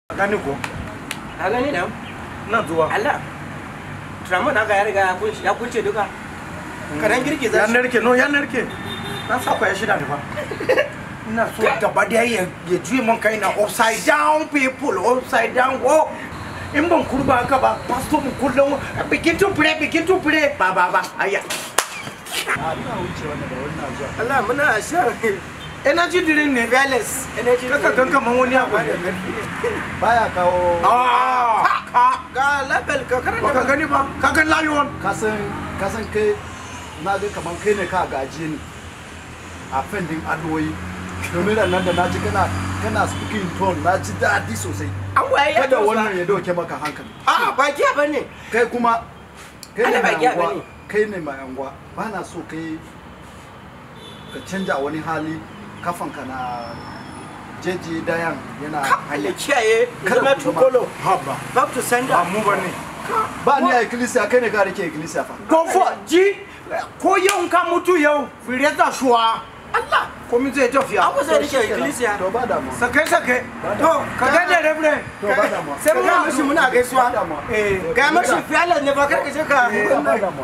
gani ko ka gani da na zuwa Allah Tramon haka ya riga ya kunce ya kunce duka karan girgiza ya shi narke no ya narke na sa kwaya shida ne fa ina so gaba da ya ya juye man kai na upside down people upside down oh in ban kurba haka ba pastor mu kullum begin to pray begin to pray ba ba ba aya a ina wuce wannan da wannan zuwa Allah muna shan energy drink ne fearless energy kaka gan kaman wani abu ne baya kawo ah ka ga label ka baka karanta gani ba ka ga lion kasan kasan kai na ga kaman kai ne ka gaje ni a fendin adoyi domin da nan da na ji kana kana speaking tone na ji daɗi sosai an waye ya kada dosa. wannan ya dauke maka hankali a ba giya bane kai kuma kai ne Ana ba mai giya anguwa bane. kai ne mai anguwa ba na so kai ka canja wani hali kafanka na jeji dayan yana Allah hanya kiyaye Kada zama ku zama- tukolo haba back to ba sender mu bane ba ni a ikkilisiya kai ne ka rike ikkilisiya fa go for ji ko yau ka mutu yau fire ta shuwa Allah komi zai tafiya an kusa rike ikkilisiya to ba damuwa sake sake to ka ga da rebre to ba damuwa sai mun ga mishi muna gaisuwa ba damuwa eh ga mashi fearless ne ba kar ka je ka ba damuwa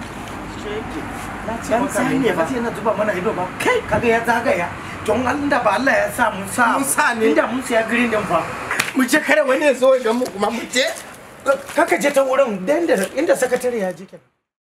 dan sai ne ba sai na zuba mana ido ba kai kaga ya zagaya don Allah da ba Allah ya sa mun sa Mun sa ne. inda mun siya green din fa mu je kare wani ya zo ga mu kuma mu je kaka je ta wurin da inda inda sakatare ya je kenan